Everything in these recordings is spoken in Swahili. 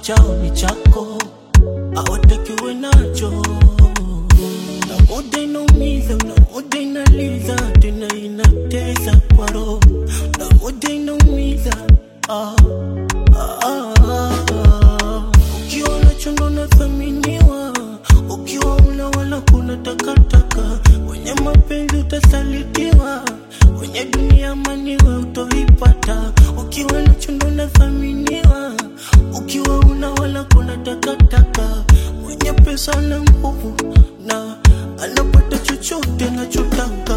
chao ni chako, hawatakiwe nacho. Na muda inaumiza, na muda inaliza, tena inatesa kwa roho, na muda inaumiza ah, ah, ah, ah. Ukiwa nacho ndo nathaminiwa, ukiwa una wala kuna takataka, wenye mapenzi utasalitiwa, wenye dunia maniwe utoipata. Ukiwa nacho ndo nathaminiwa, ukiwa una wala kuna takataka, mwenye pesa na nguvu na anapata chochote anachotaka.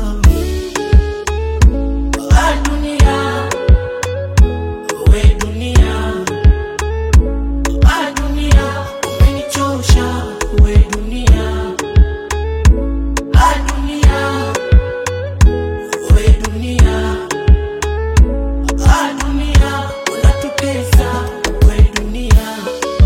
Ah, dunia, we dunia Ah, dunia, umenichosha, we dunia. Ah, dunia, we dunia. Ah, dunia, unatutesa, we dunia.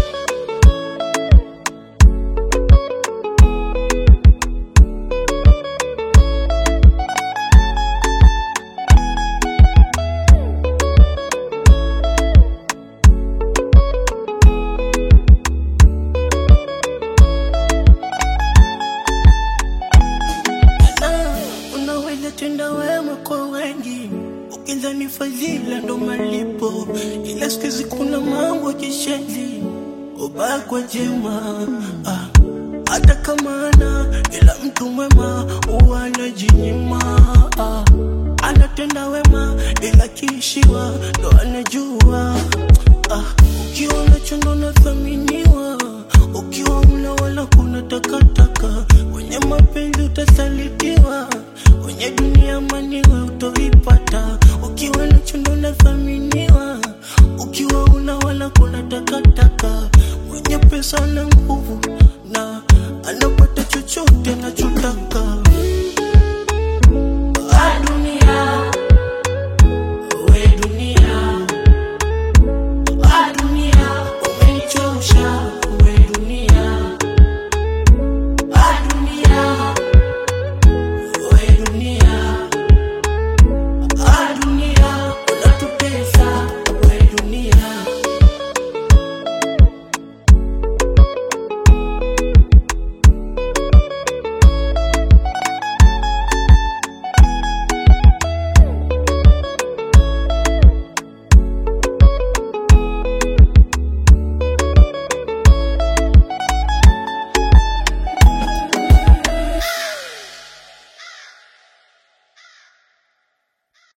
na unaweza tenda wema kwa wengi ukidhani fadhila ndo malipo, ila siku hizi kuna mambo kishenzi ubaya kwa jema ah. Hata kama ana ila mtu mwema huwa anajinyima ah. Anatenda wema ila kiishiwa ndo anajua ah. Ukiwa nacho ndo nathaminiwa, ukiwa una wala kuna takataka, wenye mapenzi utasalitiwa, wenye dunia maniwe utoipata. Ukiwa nacho ndo nathaminiwa, ukiwa una wala kuna takataka, mwenye pesa na nguvu